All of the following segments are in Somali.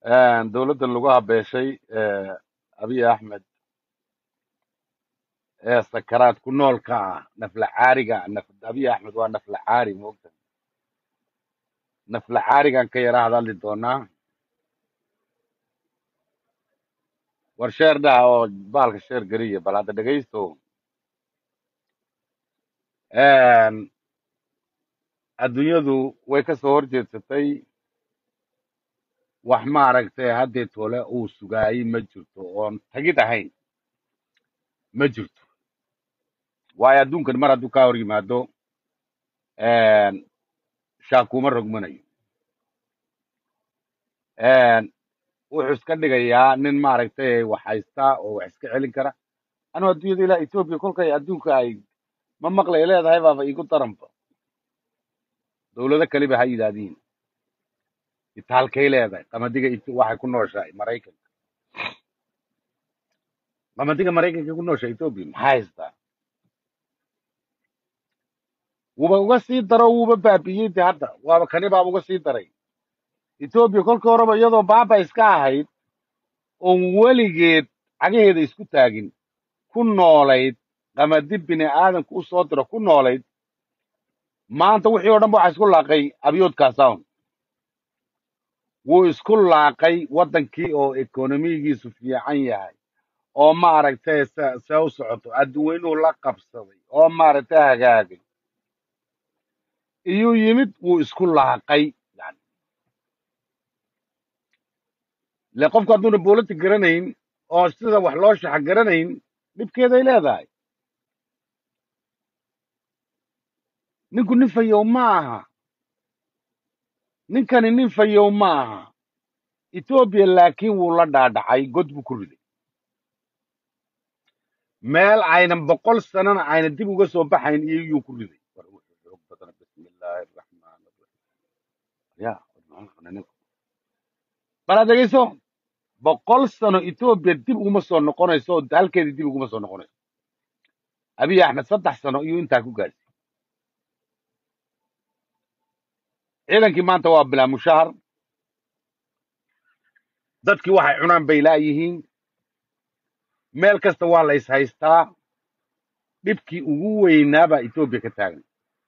dowladda lagu habeeshay eh, abiy axmed ee sakaraad ku noolka ah nafla caariga naf abiy axmed waa nafla caari moogta nafla caarigan ka yara hadalli doonaa war sheer dhaha oo baalka sheer geliya bal hadda dhegaysto adduunyadu way ka soo horjeedsatay wax maaragtay haddee tole uu sugaayey ma jirto oon tagid ahayn ma jirto waayo adduunkan mar hadduu kaa hor yimaado shaakuuma rogmanayo wuxuu iska dhigayaa nin maaragtay wax haysta oo wax iska celin kara anuu adduunyada ilaa etoobiya kolkay adduunka ay ma maqlay leedahay baaba igu daranba dowlado kaliba ha yidhaahdiin itaalkay leedahay qamadiga Eth- waxay ku nooshahay maraykanka qamadiga maraykanka ku nooshahay etoobiya maxaa haystaa wuba uga sii daro wuuba baabi'iyey de hadda waaba kani baaba uga sii daray etoobiya kolkii horeba iyadoo baaba iska ahayd oon weligeed cagaheeda isku taagin ku noolayd qamadi bini aadamku u soo diro ku noolayd maanta wixii oo dhan ba waxa isku laaqay abyoodkaasawn wuu isku laaqay waddankii oo ekonomigiisu fiican yahay oo maaragtay se se u socoto adduweynuhu la qabsaday oo maaragtay hagaagay iyuu yimid wuu isku laaqay yani le qofku hadduuna boolati garanayn oo sida wax loo shaxa garanayn dhibkeeday leedahay ninku nin fayow ma aha ninkani nin fayow ma aha etoobiya laakiin wuu la dhaadhacay god buu ku riday meel aynan boqol sanana ayna dib uga soo baxayn iyuu ku riday war wuxuu xoog badana bismillaahi araxmaani araxiim ya bal aad dhegeyso boqol sano etoobiya dib uguma soo noqonayso oo halkeedii dib uguma soo noqonayso abiy axmed saddex sano iyuu intaa ku gaadhay ciidankii maanta waa bilaa mushahar dadkii waxay cunaan bay laayihiin meel kasta waa la is haystaa dhibkii ugu weynaa baa etoobiya ka taagan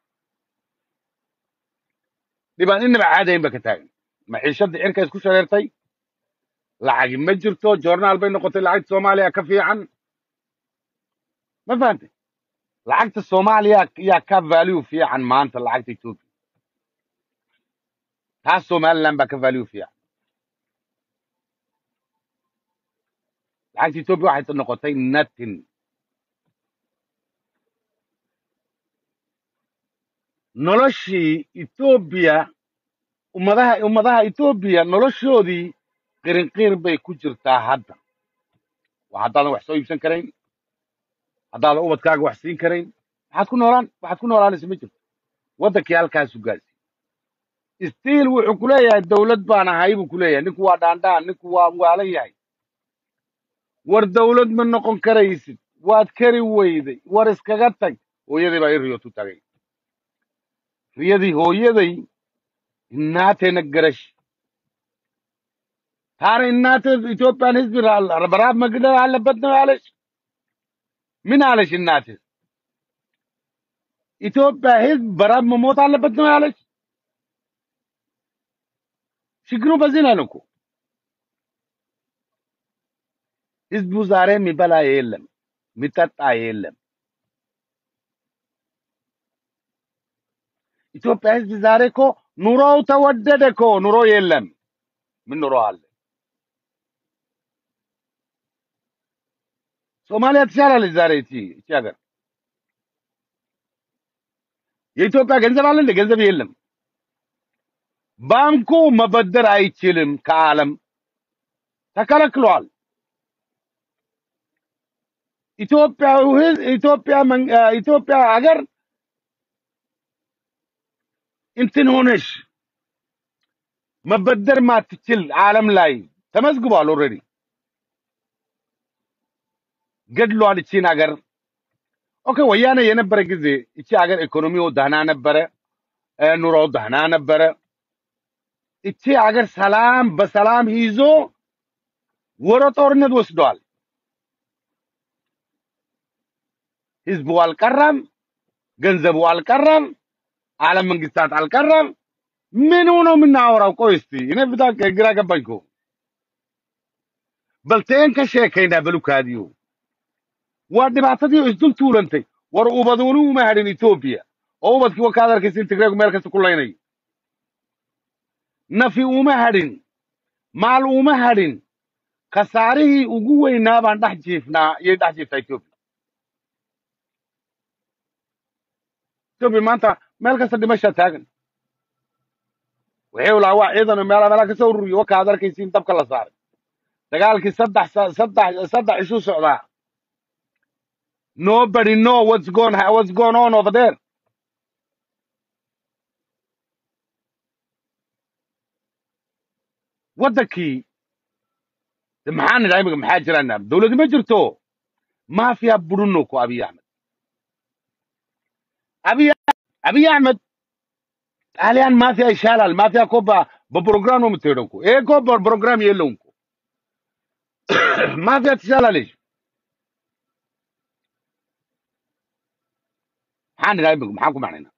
dhibaan inaba caadayn ba ka taagan maciishadda cirka isku shareertay lacagi ma jirto joornaal bay noqotay lacagta soomaaliya ka fiican ma fahantay lacagta soomaaliya yaa ka value fiican maanta lacagta etoobiya taas somaliland baa ka value fiican lacagta etoobiya waxay noqotay nothing noloshii etoobiya ummadaha ummadaha etoobiya noloshoodii qirinqiir bay ku jirtaa hadda waa haddaadan wax soo iibsan karayn haddaadan ubadkaaga wax siin karayn waxaad ku noolaan waxaad ku noolaanaysa ma jirto waddankii halkaasu gaarsi stiil wuxuu ku leeyahay dawlad baan ahay buu ku leeyahay ninku waa dhaandhaan ninku waa waalan yahay war dawlad ma noqon karaysid waad kari weyday war iskaga tag hooyaday baa ii riyootu tagay riyadii hooyaday inaateena garash taana inaate ኢትዮጵያን ህዝብ በረሃብ መግደል አለበት ነው ያለች ምን አለች እናቴ ኢትዮጵያ ህዝብ በረሃብ መሞት አለበት ነው ያለች ችግሩ በዚህ ላይ ነው እኮ ህዝቡ ዛሬ የሚበላ የለም የሚጠጣ የለም ኢትዮጵያ ህዝብ ዛሬ እኮ ኑሮው ተወደደ እኮ ኑሮ የለም ምን ኑሮ አለ ሶማሊያ ትሻላለች ዛሬ እቺ እቺ ሀገር የኢትዮጵያ ገንዘብ አለ እንደ ገንዘብ የለም ባንኩ መበደር አይችልም ከዓለም ተከለክሏል ኢትዮጵያ ህዝብ ኢትዮጵያ መን- አ፣ ኢትዮጵያ ሀገር እንትን ሆነሽ መበደር ማትችል ዓለም ላይ ተመዝግቧል ኦልሬዲ ገድሏል እቺን ሀገር ኦኬ ወያኔ የነበረ ጊዜ እቺ ሀገር ኢኮኖሚው ደህና ነበረ እ፣ ኑሮው ደህና ነበረ እቺ ሀገር ሰላም በሰላም ይዞ ወደ ጦርነት ወስደዋል። ህዝቡ አልቀረም፣ ገንዘቡ አልቀረም፣ ዓለም መንግስታት አልቀረም። ምን ነው የምናወራው? ቆይ እስቲ እኔ ብታ ግራ ገባኝ እኮ balteen ka sheekaynaa balukaadiyo waa dhibaatadii isdul tuulantay war ubaduuni uma hadhin etoobiya oo ubadkii wakaad arkaysin tigreegu meel kasta ku laynayo nafi uma hadhin maal uma hadhin khasaarihii ugu weynaa baan dhex jiifnaa iyay dhex jiiftaa etoobiya etoobiya maanta meel kasta dhimashaa taagan waxay ulaa waa ciidan meela meelaa kasoo ururiyo wakaad arkaysin dabka la saaray dagaalkii saddex sa- saddex saddex isu socdaa nobody know what's going what's going on over there waddankii de maxaa nidhaa imika maxaa jirana dowladi ma jirto mafia budunno ku abiy ahmed abiy abiy ahmed ጣሊያን ማፊያ ይሻላል ማፊያ እኮ በ- በፕሮግራም ነው የምትሄደው እኮ ይሄ እኮ በፕሮግራም የለውም እኮ ማፊያ ትሻላለች maxaa nidhaa imika maxaan ku macnaynaa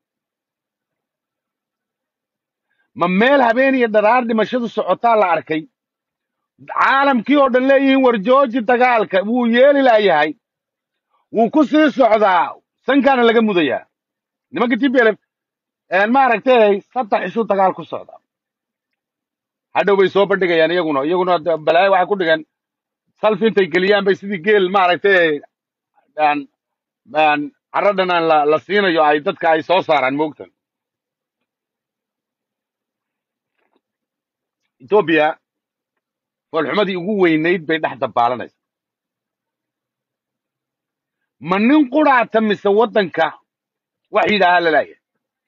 ma meel habeen iyo dharaar dhimashadu socotaa la arkay caalamkii oo dhan leeyihiin war jooji dagaalka wuu yeeli laayahay wuu ku sii socdaa sankaana laga mudayaa nimanka tblf maaragtay saddex isu dagaal ku socda hadhow bay soo bandhigayaan iyaguna iyaguna de- balaayo waxay ku dhigan salfi intay geliyaan bay sidii geel maaragtay aan aan carradhan aan la, la siinayo ay dadka ay soo saaraan moogtan etoobiya foolxumadii ugu weynayd bay dhex dabaalanaysa ma nin quraata mise waddanka wax yidhaahaa lalaaya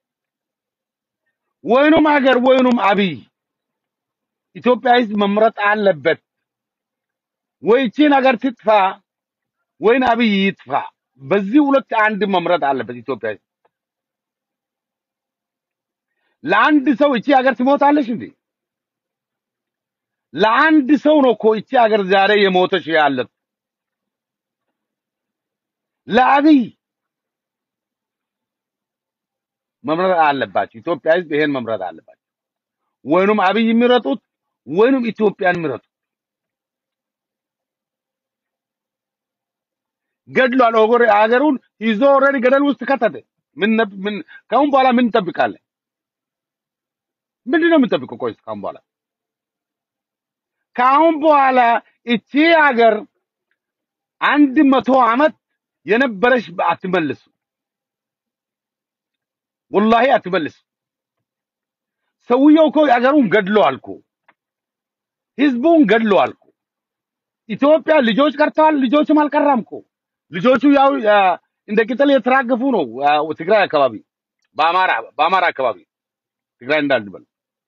ወይኑም ሀገር ወይኑም አብይ ኢትዮጵያ ህዝብ መምረጥ አለበት። ወይ ይቺን ሀገር ትጥፋ ወይን አብይ ይጥፋ። በዚህ ሁለት አንድ መምረጥ አለበት ኢትዮጵያ ህዝብ። ለአንድ ሰው እቺ ሀገር ትሞታለች እንዴ? ለአንድ ሰው ነው እኮ እቺ ሀገር ዛሬ የሞተች ያለት ለአብይ መምረጥ አለባቸው። ኢትዮጵያ ህዝብ ይሄን መምረጥ አለባቸው። ወይኑም አብይ የሚረጡት ወይኑም ኢትዮጵያን የሚረጡት ገድሏል። ኦጎሬ ሀገሩን ይዞ ኦልሬዲ ገደል ውስጥ ከተተ። ምን ነብ- ምን ከአሁን በኋላ ምን እንጠብቃለን? ምንድን ነው የምንጠብቀው? ቆይ ከአሁን በኋላ ከአሁን በኋላ እቺ ሀገር አንድ መቶ ዓመት የነበረች አትመልሱ። ወላሂ አትመልስ። ሰውየው እኮ ሀገሩን ገድለዋል እኮ ህዝቡን ገድለዋል እኮ። ኢትዮጵያ ልጆች ቀርተዋል፣ ልጆችም አልቀራም እኮ። ልጆቹ ያው አ፣ እንደ ቅጠል የተራገፉ ነው። አ፣ ትግራይ አካባቢ በአማራ በአማራ አካባቢ ትግራይ እንዳልበል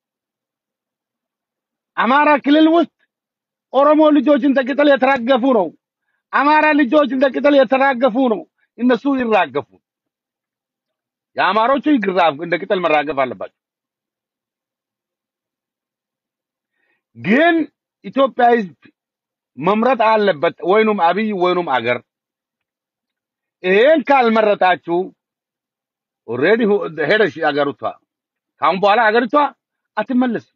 አማራ ክልል ውስጥ ኦሮሞ ልጆች እንደ ቅጠል የተራገፉ ነው። አማራ ልጆች እንደ ቅጠል የተራገፉ ነው። እነሱ ይራገፉ። የአማሮቹ ይግራፍ እንደ ቅጠል መራገፍ አለባቸው። ግን ኢትዮጵያ ህዝብ መምረጥ አለበት፣ ወይኑም አብይ ወይኑም አገር። ይሄን ካልመረጣችሁ ኦልሬዲ ሄደሽ አገሪቷ ካሁን በኋላ አገሪቷ አትመለስም።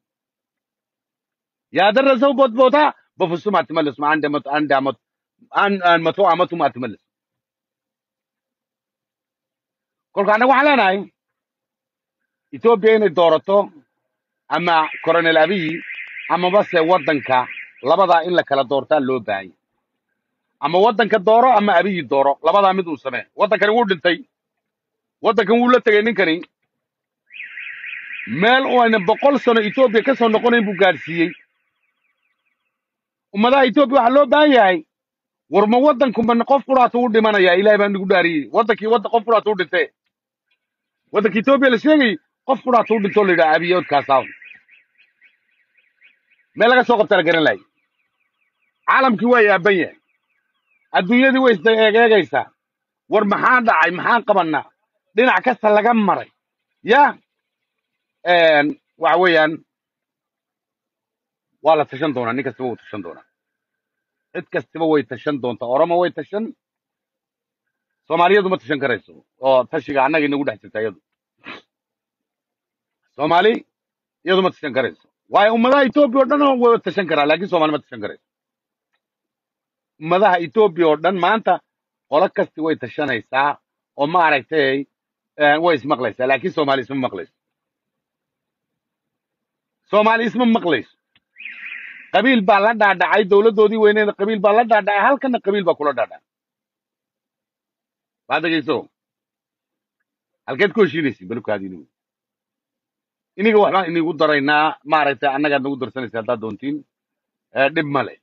ያደረሰውበት ቦታ በፍጹም አትመለስም። አንድ መቶ አንድ አመት አንድ አንድ መቶ አመቱም አትመለስም። kolka anaga waxaan leenahay etoobiya inay doorato ama coronel abiy amaba se waddanka labadaa in la kala doortaa loo baahan yahay ama waddanka dooro ama abiyi dooro labadaa mid uu samee waddankani wuu dhintay waddankan wuu la tegay ninkani meel uu ayna boqol sano etoobiya ka soo noqonayn buu gaadhsiiyey ummadaha etoobiya waxaa loo baahan yahay war ma waddanku ma qof quraata u dhimanaya ilahay baa nagu dhaariyey waddankii wadda qof quraata u dhintee waddanka etoobiya la sheegay qof quraata u dhintoo la yidhaha abiyoodkaasaa meel laga soo qabta la garan lahay caalamkii waa yaaban yahay adduunyadii way isda eegeegaysaa war maxaa dhacay maxaan qabannaa dhinac kasta laga maray ya waxa weeyaan waa la tashan doonaa nin kastaba wuu tashan doonaa cid kastaba way tashan doontaa oromo way tashan soomaaliyadu ma tashan karayso oo tashiga annaga inagu dhex jirta iyadu soomaali iyadu ma tashan karayso waayo ummadaha etoobiya oo dhan way tashan karaa laakiin soomaali ma tashan karayso ummadaha etoobiya oo dhan maanta qolo kasti way tashanaysaa oo maaragtay eh, way ismaqlaysaa laakiin soomaali isma maqlayso soomaali isma maqlayso qabiil baa la dhaadhacay dowladdoodii weyneeda qabiil baa la dhaadhacay halkana qabiil baa kula dhaadhacay baad dhegeyso halkeed ku heshiinaysin balubkaadi inigu iniga waxbaan inigu daraynaa maaragtay annagaad nagu darsanaysa haddaad doontiin Eh, dhib male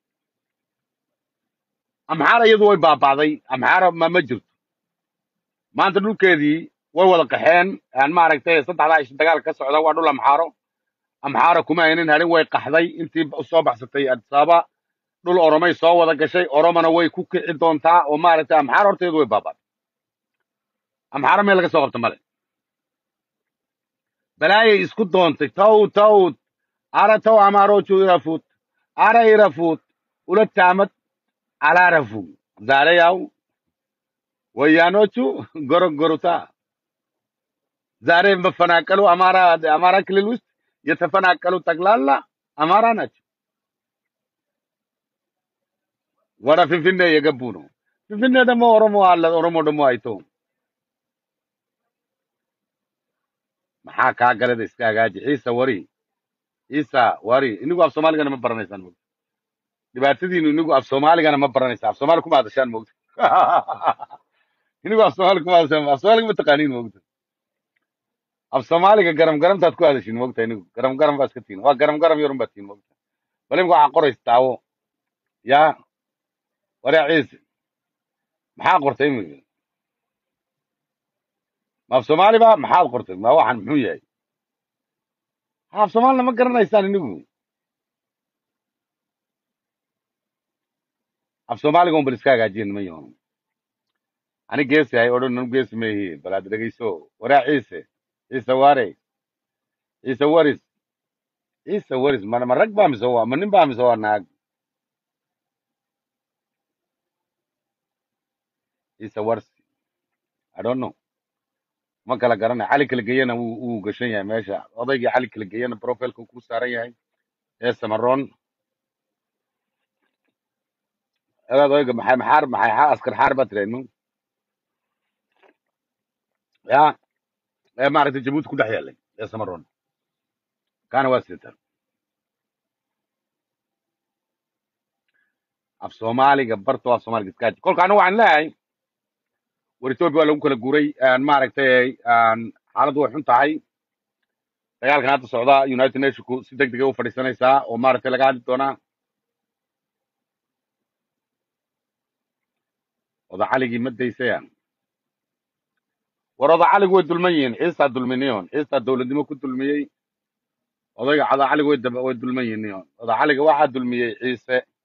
amxaara iyadu way baaba'day amxaara ma ma jirto maanta dhulkeedii way wada qaxeen aan maaragtay saddexdaa ish dagaal ka socda waa dhul amxaaro amxaara kuma aynan hadhin way qaxday intii u soo baxsatay adsaaba dhul oromay soo wada gashay oromona way ku kici doontaa oo maaragtay amxaara horteedu way baaba'day amxaara meel laga soo qabta male balaayay isku doontay taw taw ara taw amaarochu irafut ara irafut ula taamad alaarafu zareyaw ወያኖቹ ጎረጎሩታ። ዛሬ መፈናቀሉ አማራ አማራ ክልል ውስጥ የተፈናቀሉ ጠቅላላ አማራ ናቸው። ወደ ፊንፊኔ የገቡ ነው። ፊንፊኔ ደግሞ ኦሮሞ አለ። ኦሮሞ ደግሞ አይተውም። maxaa kaa galada iska hagaaji ciisa wari ciisa wari inigu af soomaaligana ma baranaysaan mogta dhibaatadiinu inigu af soomaaligana ma baranaysa af soomaali kuma hadashaan mogta inigu af soomaali kuma hadashaan af soomaaliga ma taqaaniin mogta af soomaaliga garam garamtaad ku hadashin mogta inigu garam garam baa iska tihin waa garam garam yarun baa tihin mogta bal imika waxaa qoraysa daawo yaa waraa ciise maxaa qortay imika ma af soomaali ba maxaad qortay ma waxaan muxuu yahay ha af soomaalina ma garanaysaan inigu af soomaaliga un bal iska hagaajiyen ma yahoon ani geesi hay odhan anu geesi ma ihi bal aad dhegeyso waraa ciise ciise waare ciise waris ciise waris ma ma rag baa mise waa ma nin baa mise waa naag ciise warsi i don't know ma kala garanay cali kala geeyana wuu wuu gashan yahay meesha odaygii cali kala geeyana profilka ku saaran yahay ee samaroon edaad oyga maxay maxaar maxay xaa askar xaar baa tirahnu ya ee maaragtay jabuuti ku dhex yaalay ee samaroon kaana waa sitan af soomaaliga barto af soomaaliga iskaaji kolka anigu waxaan leeyahay war etoobiya waa lagu kala guuray aan maaragtay aan xaaladdu way xun tahay dagaalkan hadda socda united nationku si deg degay u fadhiisanaysaa oo maaragtay laga hadli doonaa odacaligii ma daysaya war odacaligu way dulman yihiin ciistaa dulminiyon ciistaa dowladnimo ku dulmiyey odayga cadacaligu way dab- way dulman yihiin odacaliga waxaa dulmiyey ciise